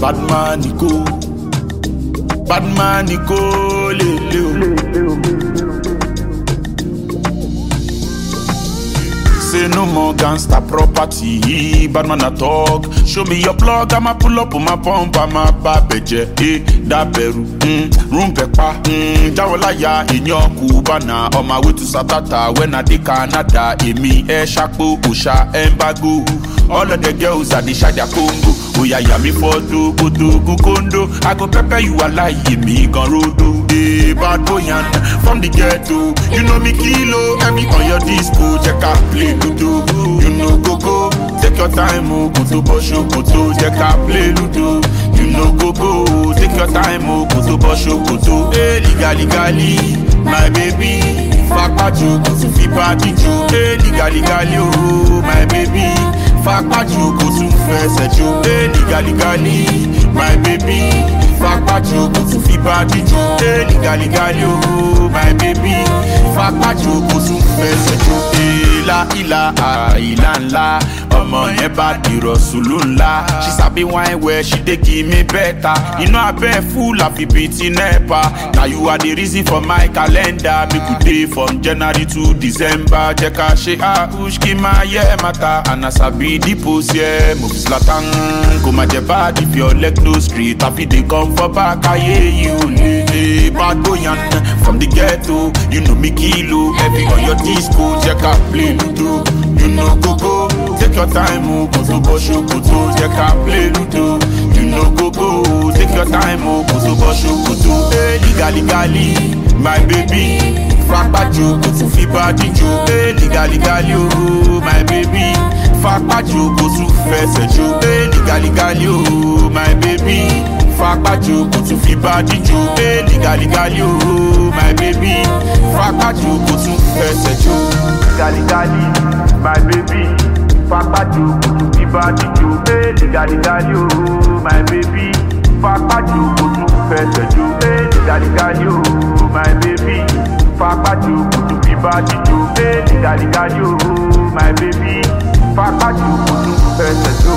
bad man go bad man go lele o. Say no more gangster property, bad man a talk. Show me your plug, I'ma pull up on my pump, I'ma babeje, eh, daberu, mm, room pepa, mm, jawolaya, inyo kubana, on my way to Satata, when I dey Canada, emi, eh, shakpo, usha, embago. All of the girls are the shade Congo. Oh yeah, yeah, me for Togo, Togo, Kondo. I go pepper you alive, me gon' rodo. Eh, bad boy and from the ghetto. You know me kilo, every on your disco. Check out play ludo. You know go go. Take your time, oh, go to Bosho, go to check out play ludo. You know go go. Take your time, oh, go to Bosho, go to. Eh, legally, legally, my baby. Fakpaju, go to Fipadijo. Eh, legally, legally, oh, my baby. Fakpaju, go to Fesejo. Eh, legally, legally, my baby. Fakpaju, go to Fipadijo. Eh, legally, legally, oh, my baby. Fakpaju, go to Fesejo. Ìlà ìlà àìlà ńlá ọmọ yẹn bá dìrọ̀ sùlù ńlá. She sabi wine well, she dey give me better. Inú abẹ́ full àfi bíi ti NEPA. Na you are the reason for my calendar. Make we dey from January to December. Jẹ́ ká ṣe àhùш kí máa yẹ mata. And as I be the post yẹ, mo fi Zlatan. Kò má jẹ bad if your leg no straight. Àfi dey come for back ayé yìí ò lè. Hey, bad boy and from the ghetto. You know me kilo. Heavy on your disco. Jẹ́ ká play ludo. You know go go. Take your time, oh, go to Bosho, go to Jẹ́ ká play ludo. You know go go. Take your time, oh, go to Bosho, go to. Hey, legally, legally, my baby. Fakpaju, go to Fibadijo. Hey, legally, legally, oh, my baby. Fakpaju, go to Fesejo. Hey, legally, legally, oh, my baby. Fakpaju, go to Fibadijo. Hey, legally, legally, oh, my baby. Fakpaju, go to Fesejo. Gali gali, my baby. Fakpaju, kutu kibadijo. Hey, gali gali, oh, my baby. Fakpaju, kutu fesejo. Hey, gali gali, oh, my baby. Fakpaju, kutu kibadijo. Hey, gali gali, oh, my baby. Fakpaju, kutu fesejo.